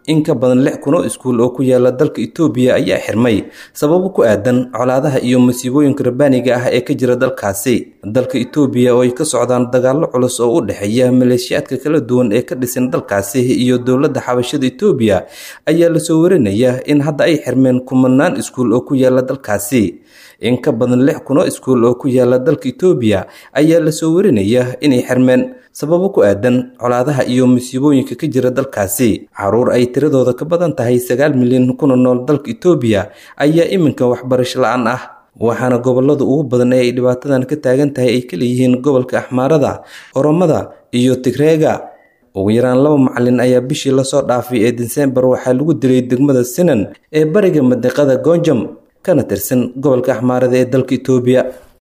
in ka badan lix kun oo iskuul oo ku yaala dalka itoobiya ayaa xirmay sababo ku aadan colaadaha iyo masiibooyinka rabbaaniga ah ee ka jira dalkaasi dalka itoobiya oo ay ka socdaan dagaallo culus oo u dhexeeya maleeshiyaadka kala duwan ee ka dhisan dalkaasi iyo dowladda xabashada itoobiya ayaa lasoo warinaya in hadda ay xirmeen kumanaan iskuul oo ku yaala dalkaasi in ka badan lix kun oo iskuul oo ku yaala dalka itoobiya ayaa lasoo warinaya inay xirmeen sababo ku aadan colaadaha iyo masiibooyinka ka jira dalkaasi caruur ay tiradooda ka badan tahay sagaal milyan kuna nool dalka itoobiya ayaa iminka waxbarasho la-aan ah waxaana gobolada ugu badan ee ay dhibaatadan ka taagan tahay ay ka leeyihiin gobolka axmaarada oromada iyo tigreega ugu yaraan laba macalin ayaa bishii lasoo dhaafay ee disembar waxaa lagu dilay degmada sinan ee bariga madiqada goonjam kana tirsan gobolka axmaarada ee dalka itoobiya